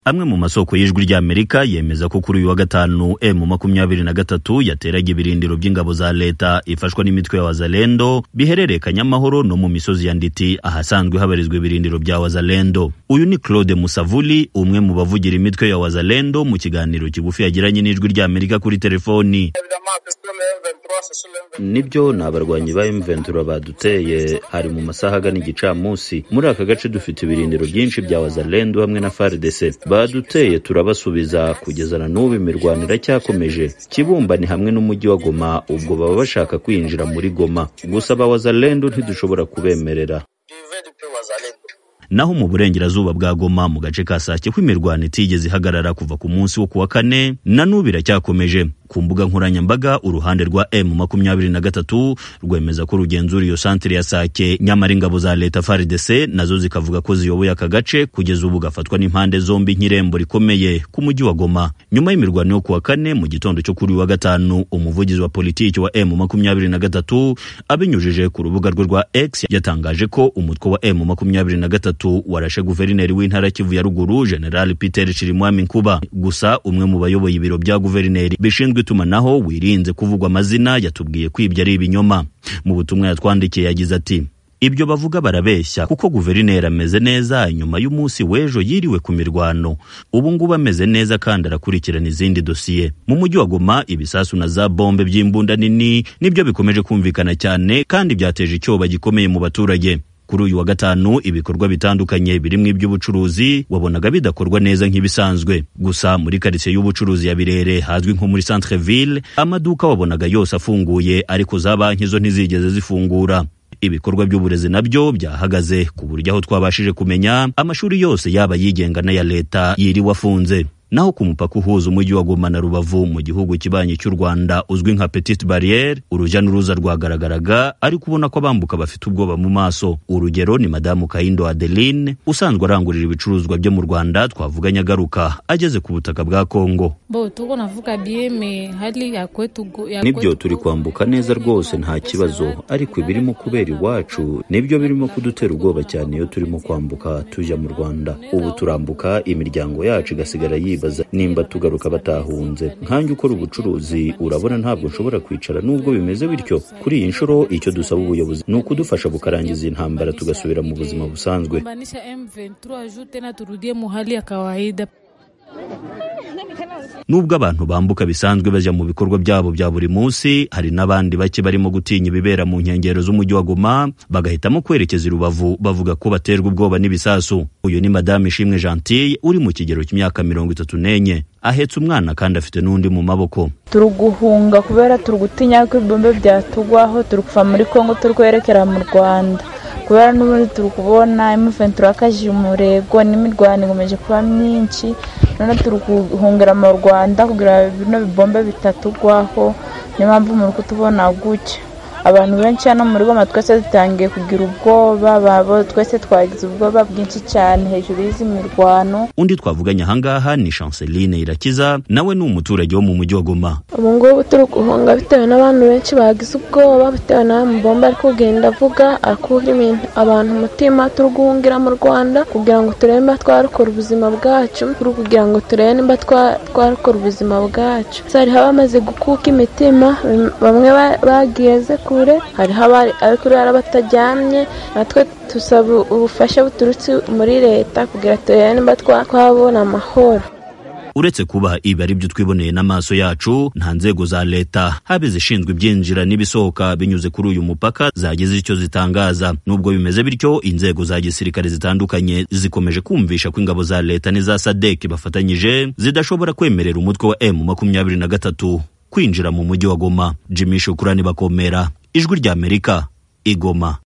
amwe mu masoko y'ijwi ry'amerika yemeza ko kuri uyu wa gatanu emu makumyabiri na gatatu yateraga ibirindiro by'ingabo za leta ifashwa n'imitwe ya wazalendo bihererekanya amahoro no mu misozi ya nditi ahasanzwe habarizwa ibirindiro bya wazalendo uyu ni claude musavuli umwe mu bavugira imitwe ya wazalendo mu kiganiro kigufi yagiranye n'ijwi ry'amerika kuri telefoni nibyo ni abarwanyi ba mventura baduteye hari mu masaha agana igicamunsi muri aka gace dufite ibirindiro byinshi bya wazalendo hamwe na fardc baduteye turabasubiza kugeza na n'ubu imirwano iracyakomeje kibumba ni hamwe n'umujyi wa goma ubwo baba bashaka kwinjira muri goma gusa abawazalendo ntidushobora kubemerera naho mu burengerazuba bwa goma mu gace ka sake kw'imirwano itigeze ihagarara kuva ku munsi wo kuwa kane na n'ubu iracyakomeje ku mbuga nkoranyambaga uruhande rwa m makumyabiri na gatatu rwemeza ko rugenzura iyo santire ya sake nyamara ingabo za leta fardc nazo zikavuga ko ziyoboye aka gace kugeza ubu gafatwa n'impande zombi nk'irembo rikomeye ku mujyi wa goma nyuma y'imirwano yo kuwa kane mu gitondo cyo kuri wa gatanu umuvugizi wa politiki wa m makumyabiri na gatatu abinyujije ku rubuga rwe rwa x yatangaje ko umutwe wa m makumyabiri na gatatu warashe guverineri w'intara kivu ya ruguru general peter shirimwami nkuba gusa umwe mu bayoboye ibiro bya guverineri bishinzwe itumanaho wirinze kuvugwa amazina yatubwiye ko ibyo ari ibinyoma mu butumwa yatwandikiye yagize ati ibyo bavuga barabeshya kuko guverineri ameze neza nyuma y'umunsi w'ejo yiriwe ku mirwano ubu ngubu ameze neza kandi arakurikirana izindi dosiye mu mujyi wa goma ibisasu na za bombe by'imbunda nini nibyo bikomeje kumvikana cyane kandi byateje icyoba gikomeye mu baturage kuri uyu wa gatanu ibikorwa bitandukanye birimo iby'ubucuruzi wabonaga bidakorwa neza nk'ibisanzwe gusa muri karitsiye y'ubucuruzi ya birere hazwi nko muri centre ville amaduka wabonaga yose afunguye ariko za banki zo ntizigeze zifungura ibikorwa by'uburezi nabyo byahagaze ku buryo aho twabashije kumenya amashuri yose yaba yigenga n'aya leta yiriwe afunze naho ku mupaka uhuza umujyi wa Goma na Rubavu mu gihugu kibanyi cy'u Rwanda uzwi nka Petite Barriere urujya n'uruza rwagaragaraga ariko ubona ko abambuka bafite ubwoba mu maso urugero ni madamu Kayindo Adeline usanzwe arangurira ibicuruzwa byo mu Rwanda twavuganye agaruka ageze ku butaka bwa Kongo nibyo turi kwambuka neza rwose nta kibazo ariko ibirimo kubera iwacu nibyo birimo kudutera ubwoba cyane iyo turimo kwambuka tujya mu Rwanda ubu turambuka imiryango yacu igasigara yiba bibaza nimba tugaruka batahunze nkanjye ukora ubucuruzi urabona ntabwo nshobora kwicara nubwo bimeze bityo kuri iyi nshuro icyo dusaba ubuyobozi ni ukudufasha bukarangiza iyi ntambara tugasubira mu buzima busanzwe nubwo abantu bambuka bisanzwe bajya mu bikorwa byabo bya buri munsi hari n'abandi bake barimo gutinya ibibera mu nkengero z'umujyi wa goma bagahitamo kwerekeza i rubavu bavuga ko baterwa ubwoba n'ibisasu uyu ni madame ishimwe gentille uri mu kigero cy'imyaka mirongo itatu n'enye ahetse umwana kandi afite n'undi mu maboko turi guhunga kubera turi gutinya ko ibibombe byatugwaho turi kuva muri kongo turi kwerekera mu rwanda kubera n'ubundi turi kubona emuventura akaje umurego n'imirwano ikomeje kuba myinshi none turi guhungira mu rwanda kugira bino bibombe bitatugwaho niyo mpamvu muri kutubona gutya abantu benshi hano muri goma twese dutangiye kugira ubwoba babo twese twagize ubwoba bwinshi cyane hejuru y'izi mirwano undi twavuganye ahangaha ni chanceline irakiza nawe ni umuturage wo mu mujyi wa goma ubu ngubu turi guhunga bitewe n'abantu benshi bagize ubwoba bitewe n'aya mubomba ari kugenda avuga akura abantu umutima turi guhungira mu rwanda kugira ngo turebe nimba twarokora ubuzima bwacu turi kugira ngo turebe nimba twarokora ubuzima bwacu hariho abamaze gukuka imitima bamwe bageze kure hariho abari kurara batajyamye natwe dusaba ubufasha buturutse muri leta kugira turebe nimba twabona amahoro uretse kuba ibi ari byo twiboneye n'amaso yacu nta nzego za leta haba izishinzwe ibyinjira n'ibisohoka binyuze kuri uyu mupaka zagize icyo zitangaza nubwo bimeze bityo inzego za gisirikare zitandukanye zikomeje kumvisha ko ingabo za leta n'iza sadek bafatanyije zidashobora kwemerera umutwe wa m makumyabiri na gatatu kwinjira mu mujyi wa goma jimmy shukurani bakomera ijwi ry'amerika igoma